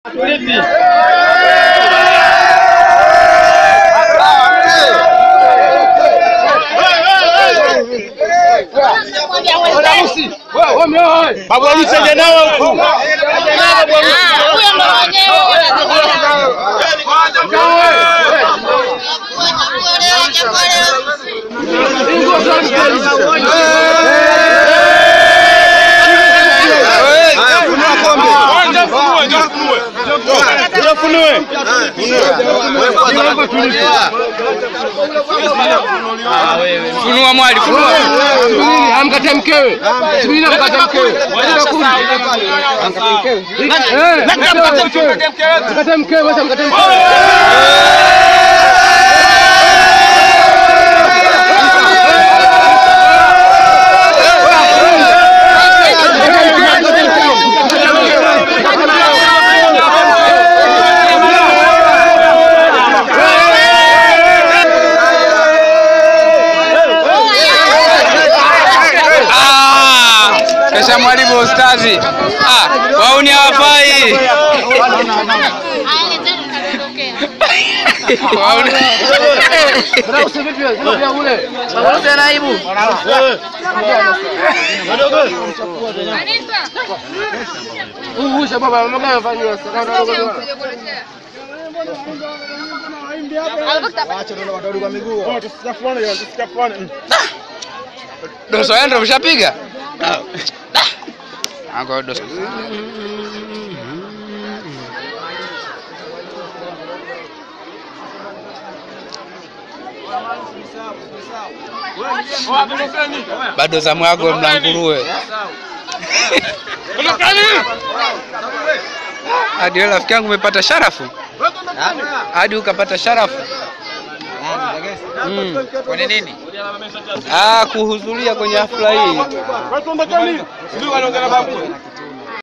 Babu harusi aje nao huku. Funua mwali, funua. Amkate mkewe. Subiri amkate mkewe. Amkate mkewe. Eh, mkate mkewe. Mkate mkewe, basi mkate mkewe. Ah, Kesha mwalimu ustazi. Ah, wauni hawafai. Wauni. Mwanausi vipi wewe? Sema pia ule. Huyu huyu baba mama gani anafanywa sasa? Doso yako ndio ushapiga? Ango doso. Bado zamu yako mlanguruwe. Hadi wewe rafiki yangu umepata sharafu? Hadi ukapata sharafu? Mm. Kwenye nini? Ah, kuhudhuria kwenye hafla hii. Watu ondokeni. Sijui wanaongea na babu.